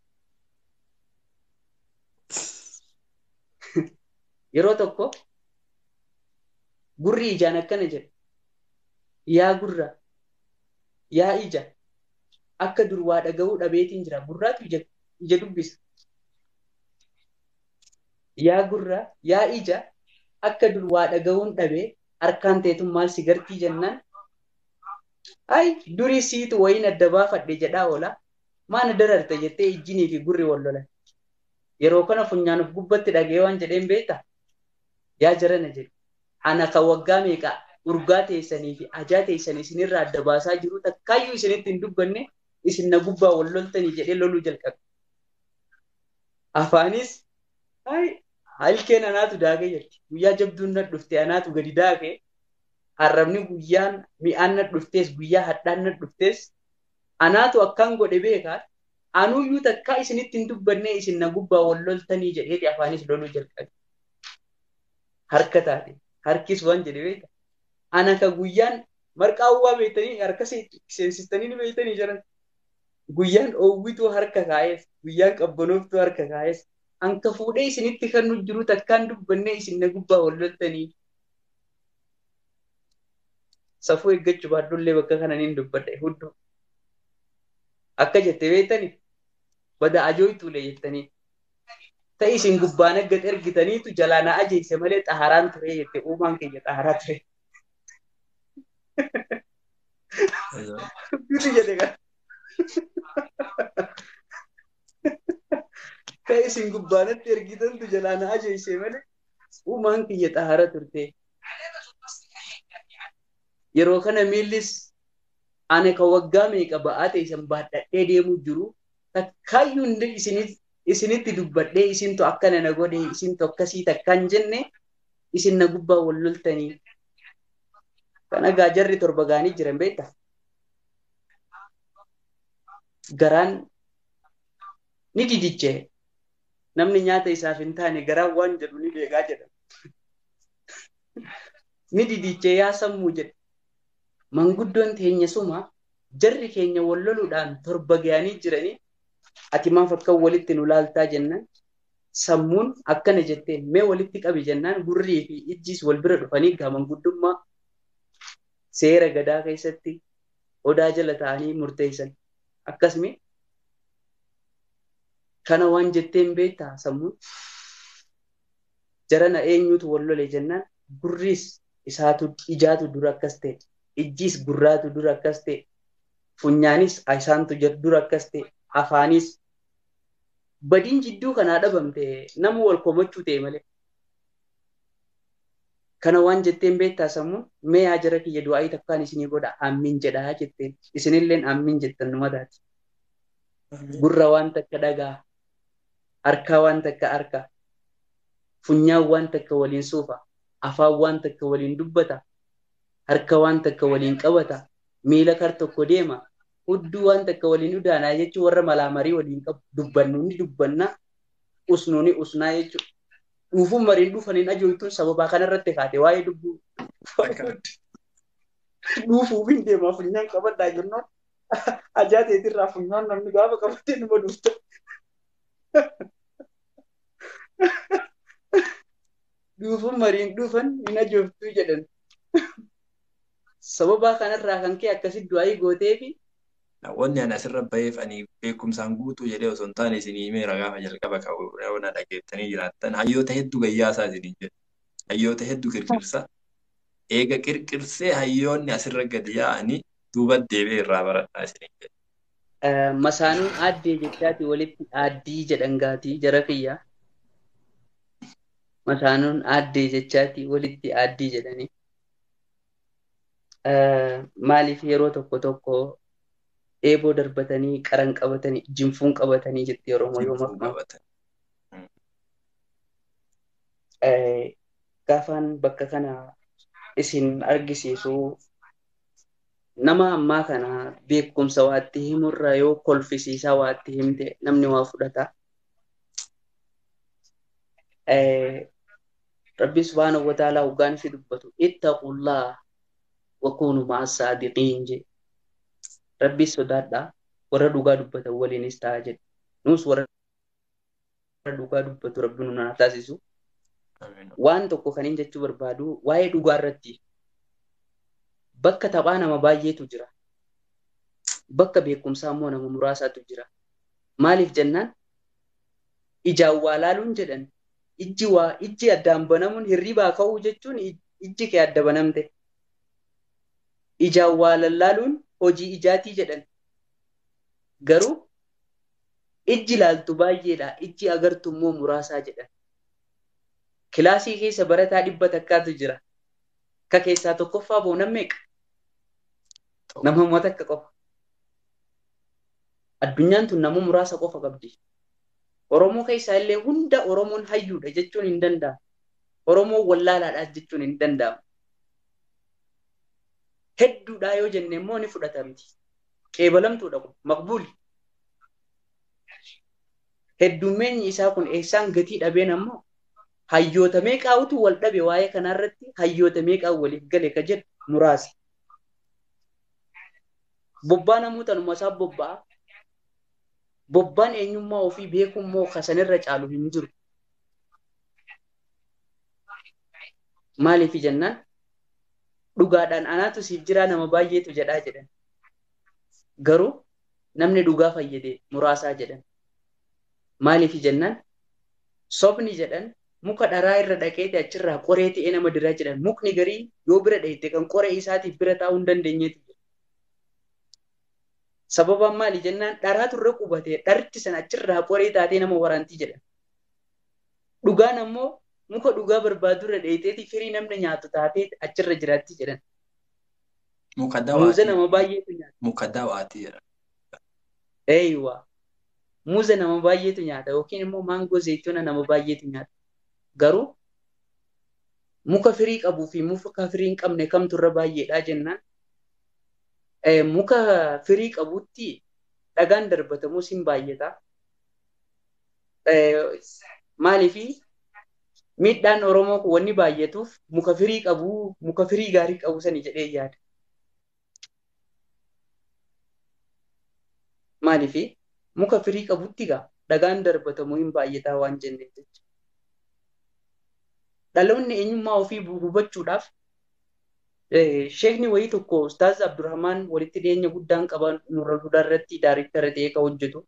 Yeroo tokko gurri ijaan akkana jedha. Yaa gurra, yaa ija, akka dur waa dhaga'uu dhabeetiin jira. Gurraatu ija, ija dubbisa. Yaa gurra, yaa ija, akka dur waa dhaga'uun dhabee harkaan teetun maal si gartii jennaan. Ay, durii siitu wayiin adda baafadhe jedhaa oola. Maana dararte jettee ijjinii fi gurri wal lolan. Yeroo kana funyaanuuf gubbatti dhagee waan jedheen beektaa? Yaa jarana jedhe. Ana kan waggaa meeqa urgaa teessanii fi ajaa teessan isinirraa adda baasaa jiru takkaayyuu isinitti hin dubbanne isin na gubbaa wal loltanii jedhee loluu jalqabe. Afaanis halkeen anaatu daakee jirti. Guyyaa jabduun na dhufte anaatu gadi daakee harrabni guyyaan mi'aan na dhuftees guyyaa hadhaan na dhuftees anaatu akkaan godhe beekaa anuuyyuu takkaa isinitti hin dubbanne isin na gubbaa wal loltanii jedheeti afaanis loluu jalqabe. Harka taate harkis waan jedhe beeka. Ana ka guyyaan marqaa uwwaa beektanii harka seensistanii ni beektanii jiran. Guyyaan oowwituu harka kaa'ees guyyaan qabbanooftuu harka kaa'ees anka fuudhee isinitti kan nu jiru takkaan dubbannee isin na gubbaa wal loltanii. Safuu eeggachuu baadhullee bakka kananiin dubbadha hudduu. Akka jette beektanii bada ajooytuulee jettanii. Ta'i isin gubbaan agga ergitaniitu jalaa na ajeesse malee xaharaan ture jette uumaan keenya xaharaa ture. Bitu jedhe kan. Ta'e isin gubbaanatti ergitantu jalaa na ajeesse malee uumaan kiyya xahara turte. Yeroo kana miillis ana kan waggaa meeqa ba'aa ta'e isin baadhadhee deemuu jiru takkaayyuu hundi isinitti dubbadhee isintu akkana na godhe isintu akkasii takkaan jenne isin na gubbaa wal loltanii. Kana gaajarri torba gaanii jiran beektaa? garaan ni didiche namni nyaata isaaf hin taane garaan waan jedhu ni beekaa jedha. Ni didiche yaa sammuu jedhe. Manguddoon teenya suma jarri keenya wal loluudhaan torba ga'anii jiranii ati maaf akka walitti nu laaltaa jennaan sammuun akkana jetteen mee walitti qabi jennaan gurrii fi ijjiis wal bira dhufanii gaa manguddummaa seera gadaa keessatti odaa jala ta'anii murteessan. akkasumi kana waan jetteen beektaa sammuun jarana eenyutu wal lole jennaan gurriis isaatu ijaatu dura akkas ta'e ijjiis gurraatu dura akkas ta'e funyaanis isaantu dura akkas ta'e afaanis badiin jidduu kanaa dhabamte nama wal komachuu ta'e malee. Kana waan jetteen beektaa sammuun mee yaa jara kiyya du'aayii takkaan isinii godha ammin jedhaa jetteen isinilleen ammin jettan numataati. Gurra waan takka dhagaa, harkaa waan takka harka, funyaan waan takka waliin suufa, afaan waan takka waliin dubbata, harka waan takka waliin qabata, miila kar tokko deema, hudduu waan takka waliin udaanaa jechuun warra malaamarii waliin qabu dubbannu ni dubbannaa usnu ni usnaa jechuudha. Dhuufuun mariin dhufaniin ajooltuun sababaa kanarratti kaate waa'ee dubbuu dhuufuuf hin deemaa funyaan qabadhaa jennoon ajaa teetirraa funyaan namni gaafa qabatee numa dhufte. Dhuufuun mariin dhufan hin ajooftuu jedhan. Sababaa kanarraa kan kee akkasitti du'aa gootee fi Wanni ani asirra baheef ani beekumsaan guutuu jedhee osoo hin taane isinii himeera gaafa jalqaba qabu na dhageettanii jiraattan hayyoota hedduu gayyaasaa isiniin jedhu. Hayyoota hedduu qirqirsa. Eega qirqirsee hayyoonni asirra gadi yaa'anii duuba deebi'ee irraa baradhaa isiniin jedhu. masaanuun aaddee jechaati walitti aaddii jedhan gaatii jara kiyya. Masaanuun aaddee jechaati walitti aaddii jedhanii. Maaliif yeroo tokko tokko eeboo darbatanii qaran qabatanii jinfuun qabatanii jetti Oromoo yoo maqaa. Gaafaan bakka kana isin argisiisu nama ammaa kana beekumsa waatti himurra yoo kolfisiisaa waatti himte namni waa fudhata. Rabbi subhaanahu wa ta'aalaa hoggaan ifi dubbatu ittaqullaa wakuunu ma'a saadiqiin jedhe. Rabbi sodaadhaa warra dhugaa dubbatan waliinis ta'a jedhe. Nus warra dhugaa dubbatu rabbi nu naa taasisu. Waan tokko kan hin jechuu barbaadu waa'ee dhugaa irratti bakka taphaa nama baay'eetu jira. Bakka beekumsaa immoo nama muraasaatu jira. Maaliif jennaan ijaan waa laaluun jedhan ijji waa ijji addaan banamuun hirribaa ka'uu jechuun ijji kee adda banamte. Ijaan waa lallaaluun hojii ijaatii jedhan. Garuu ijji laaltu baay'eedha. Ijji agartu immoo muraasaa jedhan. Kilaasii keessa barataa dhibba takkaatu jira. Ka keessaa tokkoffaa boo nan meeqa? Nama uummata akka qofa. Addunyaan tun nama muraasa qofa qabdi. Oromoo keessaa illee hunda Oromoon hayyuudha jechuun hin danda'amu. Oromoon wallaalaadha jechuun hin danda'amu. Hedduudhaa yoo jenne immoo ni fudhatamti. Qeebalamtuudha kun maqbuuli. Heddummeenyi isaa kun eessaan gatii dhabeen ammoo hayyoota meeqaatu wal dhabe waa'ee kanarratti hayyoota meeqaa waliif gale ka jedhu muraasa. Bobbaa namoota numa isaa bobba'a. Bobbaan eenyummaa ofii beekummoo kasanirra caalu hin jiru. Maaliif jennaan dhugaadhaan anaatu siif jiraa nama baay'eetu jedhaa jedhan. Garuu namni dhugaa fayyade muraasaa jedhan. Maaliif jennaan sobni jedhan muka dharaa irra dhaqeeti achirraa qoree ta'ee nama diraa jedhan mukni garii yoo bira dheette kan qoree isaatiif bira taa'uu hin dandeenyeeti. Sababaan maali jennaan dharaatu irra qubatee dharti sana achirraa qoree taatee nama waraantii jedhan. Dhugaan ammoo muka dhugaa barbaadu irra dheeteeti firii namni nyaatu taatee achirra jiraatti jedhan. Muka Muuza nama baay'eetu nyaata. Muka dawaati jedha. Eeywa. Muuza nama baay'eetu nyaata yookiin immoo maangoo zeeyitoona nama baay'eetu nyaata. Garuu muka firii qabuu fi muka firii hin qabne kamtu irra baay'eedha jennaan. Muka firii qabutti dhagaan darbatamus hin baay'ata. Maaliifi miidhaan Oromoo kun wanni baay'atuuf muka firii qabu muka firii gaarii qabu sani jedhee yaada. Maaliifi muka firii qabutti gaa dhagaan darbatamuu hin baay'ataa waan jenneef jecha. Dhaloonni eenyummaa ofii hubachuudhaaf sheekni wayii tokko Ustaaz Abdurrahmaan walitti dhiyeenya guddaan qaban nurra duudhaa irratti daariktara ta'ee kan hojjetu.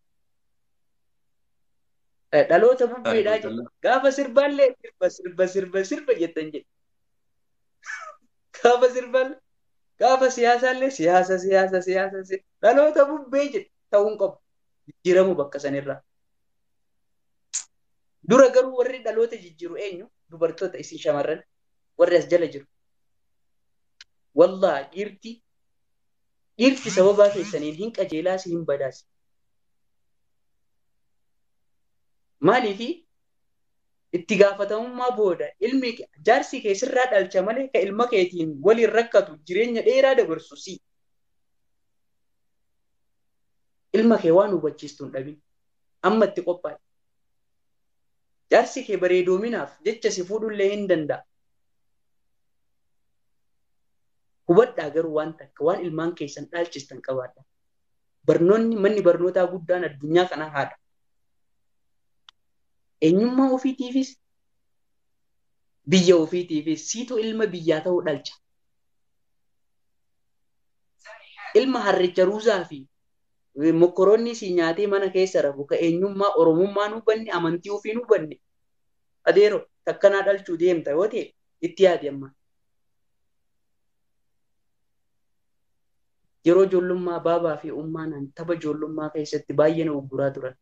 Dhaloota bubbeedhaa jedhu gaafa sirbaallee sirba sirba sirba sirba jettan jedhu. Gaafa sirbaallee gaafa siyaasaallee siyaasa siyaasa siyaasa dhaloota bubbee jedhu ta'uun qabu jijjiiramu bakka sanirraa. Dura garuu warri dhaloota jijjiiru eenyu dubartoota isin shamarran warri as jala jiru. Wallaa dhiirti dhiirti sababaa keessaniin hin qajeelaas hin badaas. Maaliifi itti gaafatamummaa booda ilmi jaarsi keessirraa dhalcha malee ka ilma keetiin waliin rakkatu jireenya dheeraa dabarsu si. ilma kee waan hubachiistu hin dhabin amma itti qophaa'e jaarsi kee bareedoominaaf jecha si fuudhullee hin danda'a hubadhaa garuu waan takka waan ilmaan keessan dhaalchistan qabaadha barnoonni manni barnootaa guddaan addunyaa kana haadha eenyummaa ofiitiifis biyya ofiitiifis siitu ilma biyyaa ta'uu dhalcha ilma harricha ruuzaa fi mokkoroonni si nyaatee mana keessa rafu ka eenyummaa oromummaa nu hubanne amantii ofii nu hubanne adeero takkanaa dhalchuu deemta yoo ta'e itti yaadi amma. Yeroo ijoollummaa baabaa fi ummaan tapha ijoollummaa keessatti baay'ee na ugguraa turan.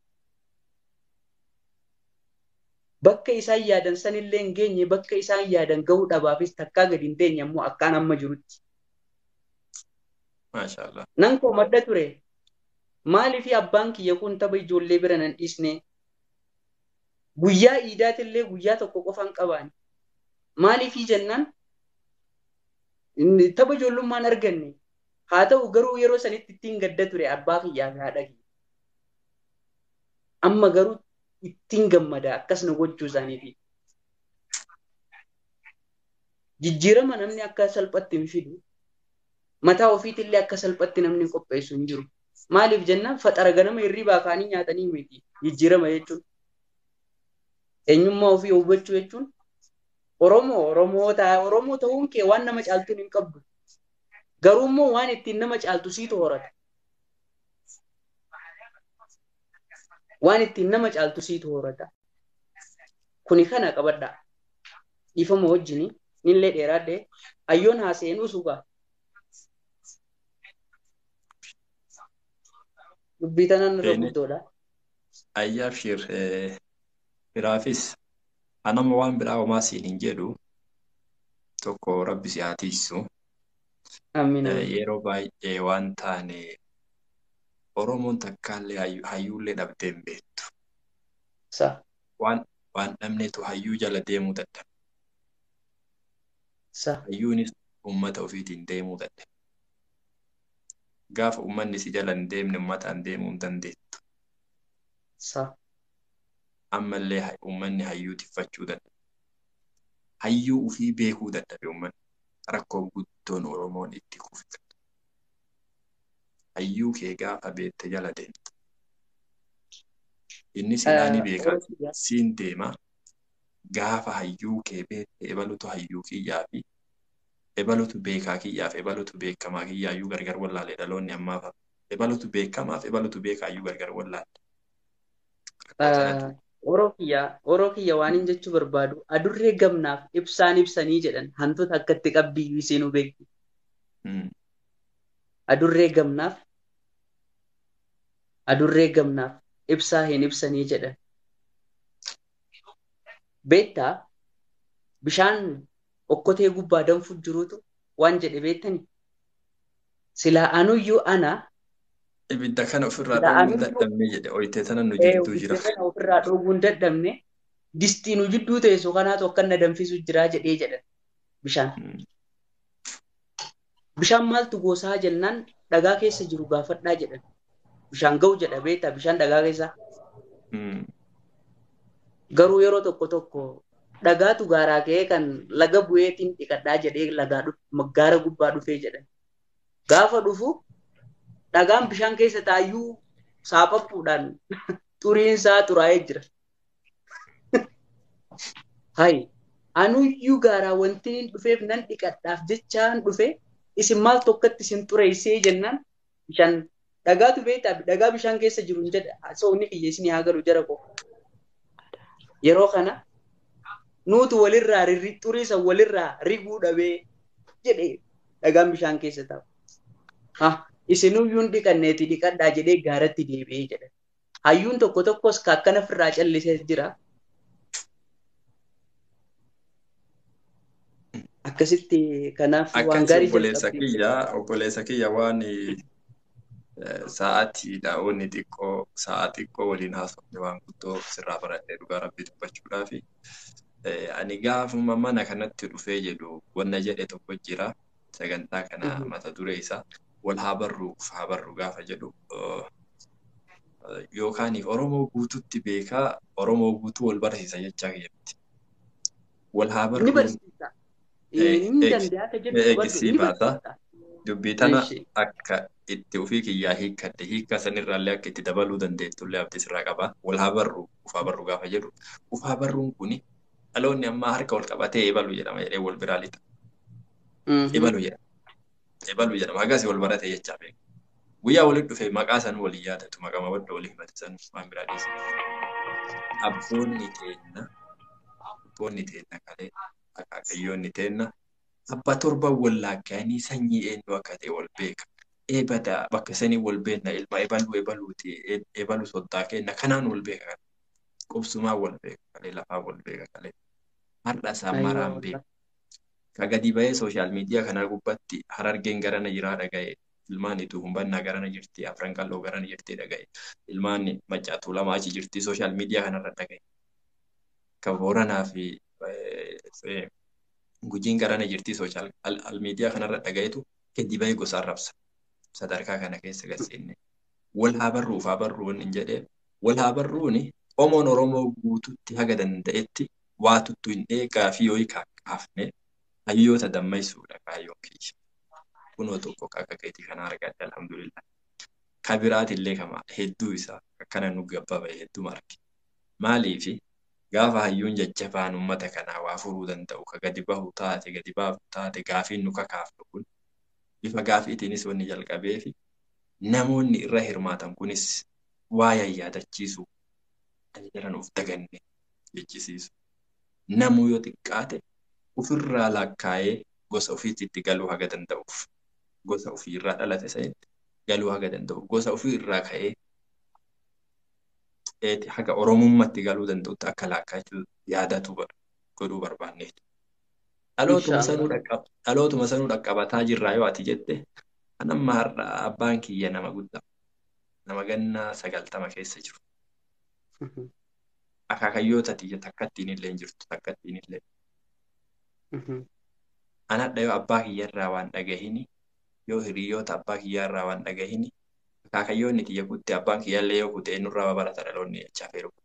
Bakka isaan yaadan sanillee hin geenye bakka isaan yaadan gahuu dhabaafis takkaa gadi hin teenye ammoo akkaan amma jirutti. Maashaallah. Nan koo madda ture. Maaliif abbaan kiyya kun tapha ijoollee bira nan dhiisne? Guyyaa iidaatillee guyyaa tokko qofan qabaani. Maaliif jennaan tapha ijoollummaan arganne. Haa ta'u garuu yeroo sanitti ittiin gadda ture abbaa kiyyaa fi haadha kiyya. Amma garuu ittiin gammada akkas na gochuu isaaniiti. Jijjiirama namni akka salphatti hin fidu. Mataa ofiitillee akka salphatti namni qopheessu hin jiru. Maaliif jennaan faxara ganama hirribaa kaanii nyaatanii miti jijjiirama jechuun. Eenyummaa ofii hubachuu jechuun Oromoo Oromoo Oromoo ta'uun kee waan nama caaltuun hin qabdu. Garuu immoo waan ittiin nama caaltu siitu horata. Waan ittiin nama caaltu siitu horata. Kuni kana qabadhaa. Dhiifama wajjini nillee dheeraadhee ayyoon haaseenuu sugaa. dubbii tanaan irra guddoodha. Ayyaaf shir biraafis anama waan biraa homaa siin hin jedhu tokko rabbi si haa tiisu. Yeroo baay'ee waan taane Oromoon takkaallee hayyuullee dhabdee hin beektu. Waan waan dhabneetu hayyuu jala deemuu dadhabe. Hayyuunis uummata ofiitiin deemuu dadhabe. gaafa uummanni si jala hin deemne uummataan deemuu hin dandeettu. Ammallee uummanni hayyuu tiffachuu dadhabe. Hayyuu ofii beekuu dadhabe uummanni. Rakkoo guddoon Oromoon itti kufe. Hayyuu kee gaafa beekte jala deemta. Inni silaa ni beeka siin deema. Gaafa hayyuu kee beekte ebalutu hayyuu kiyyaa fi ebalutu beekaa kiyyaaf ebalutu beekamaa kiyyaayyuu gargar wallaalee dhaloonni ammaaf ebalutu beekamaaf ebalutu beekaayyuu gargar wallaale. Oroo kiyya oroo kiyya waan hin jechuu barbaadu adurree gamnaaf ibsaan ibsanii jedhan hantuuta akkatti qabbiyyuu isiinuu beekti. Adurree gamnaaf adurree gamnaaf ibsaa hin ibsanii jedhan. Beektaa bishaan okkotee gubbaa danfu jirutu waan jedhe beektani. Silaa anuyyuu ana. Ibidda kana ofirraa dhoowwuu dadhabne jedhe oyitee sana nu jidduu jira. Ibidda kana ofirraa dhoowwuu dadhabne distii nu jidduu teessu kanaatu akka na danfisu jira jedhee jedhan bishaan. Bishaan maaltu goosaa jennaan dhagaa keessa jiru gaafadhaa jedhan. Bishaan ga'u jedha beektaa bishaan dhagaa keessa. Garuu yeroo tokko tokko dhagaatu gaaraa ka'ee kan laga bu'eetiin dhiqadhaa jedhee lagaa gaara gubbaa dhufee jedhan. Gaafa dhufu dhagaan bishaan keessa taayyuu saapaphuudhaan xuriin isaa xuraa'ee jira. Hayi anuyyuu gaaraa wanti dhufeef nan dhiqadhaaf jechaan dhufe isin maal tokkotti isin xureessee jennaan bishaan dhagaatu beektaa dhagaa bishaan keessa jiru jedha soonni kiyya isin haa galu jara koo. Yeroo kana nuutu walirraa xuriisa walirraa riguu dhabee jedhee dhagaan bishaan keessa taa'u. Ha isinuyyuun dhiqanneeti dhiqadhaa jedhee gaaratti deebi'ee jedha. Hayyuun tokko tokkos akkana ofirraa callisee jira. Akkasitti kanaaf waan gaarii obboleessa kiyya obboleessa kiyya waan sa'aatiidha onni xiqqoo sa'a xiqqoo waliin haasofne waan guddoo sirraa baradhee dhugaa rabbii dubbachuudhaa fi ani gaafuma mana kanatti dhufee jedhu wanna jedhe tokko jira sagantaa kana mata duree isaa wal haa barruuf haa barru gaafa jedhu yookaan Oromoo guututti beekaa Oromoo guutuu wal barsiisa jechaa keetti. Wal haa Ni barruun barsiisa. Inni danda'a akka jedhu hubadhu eegisii ni baata. barsiisa. Dubbii tana Ishee. akka itti ofii kiyyaa hiikkadde hiikkaa sanirraallee akka itti dabaluu dandeettullee abdii sirraa qaba. Wal haa barru ufaa barru gaafa jedhu ufaa barruun kuni dhaloonni ammaa harka wal qabatee eebalu jedhama jedhee wal biraa lixa. Mhm. Eebalu jedhama. Eebalu jedhama. Akkasii wal barate jechaa beeku. Guyyaa walitti dhufe maqaa san walii yaadatu maqaa wadda walii himate san waan biraa dhiisa. Abboonni teenna abboonni teenna kalee akaakayyoonni teenna abba torba wallaagganii sanyii eenyu akka ta'e wal beeka. Eebada bakka sanii wal beekna ilma ebaluu ebaluuti ebaluu soddaa kenna kanaan wal beeka kan qubsumaan wal beeka kalee lafaan wal beeka kalee har'a isaan Ayyoo, maraan beeka. Ka gadi ba'ee sooshaal miidiyaa kana gubbatti harargeen garana jiraa dhaga'e ilmaan ituu humbannaa garana jirti afran qalloo garana jirti dhaga'e ilmaan macaatuu lama achi jirti sooshaal miidiyaa kanarra dhaga'e. Ka booranaa fi eh, eh, gujiin garana jirti sooshaal al- al miidiyaa kanarra dhaga'etu gadi ba'ee gosaan rabsa. Sadarkaa kana keessa galseenne. Wal haa barruuf haa barruun hin jedhee wal haa barruuni qomoon Oromoo guututti haga danda'etti waa tuttu hin eegaa fi yoo kaafne hayyoota dammaysuudha kaayyoon kiyya. Kunoo tokko akka keetii kana argadde alhamdulillah. Ka biraatillee kama hedduu isaa akkana nu gabbaba hedduu marge. Maaliifi gaafa hayyuun jajjabaan uummata kanaa waa furuu danda'u ka gadi bahu taate gadi baafu taate gaafiin nu kakaafnu kun bifa gaafiitiinis wanni jalqabee fi namoonni irra hirmaatan kunis waa yaadachiisu jiran of daganne jechisiisu. Namuu yoo xiqqaate ofirraa lakkaa'ee gosa ofiitti galuu haga danda'uuf gosa ofiirraa dhalate sanitti galuu haga danda'uuf gosa ofiirraa ka'ee eeti haga oromummaatti galuu danda'utti akka lakkaa'achuu yaadatu bar- godhuu barbaanneetu. Dhalootuma sanuu dhaqqab- dhalootuma sanuu dhaqqabataa jirraa yoo ati jette kan amma har'a abbaan kiyya nama guddaa nama gannaa sagaltama keessa jiru. Mhm. Akaakayyoota tiyya takka ittiin illee hin jirtu takka ittiin illee. Mhm. Anadha yoo abbaa kiyyarraa waan dhagahini yoo hiriyoota abbaa kiyyarraa waan dhagahini akaakayyoonni tiyya kutte abbaan kiyyallee yoo kute nurraa babarata dhaloonni jechaa feeru.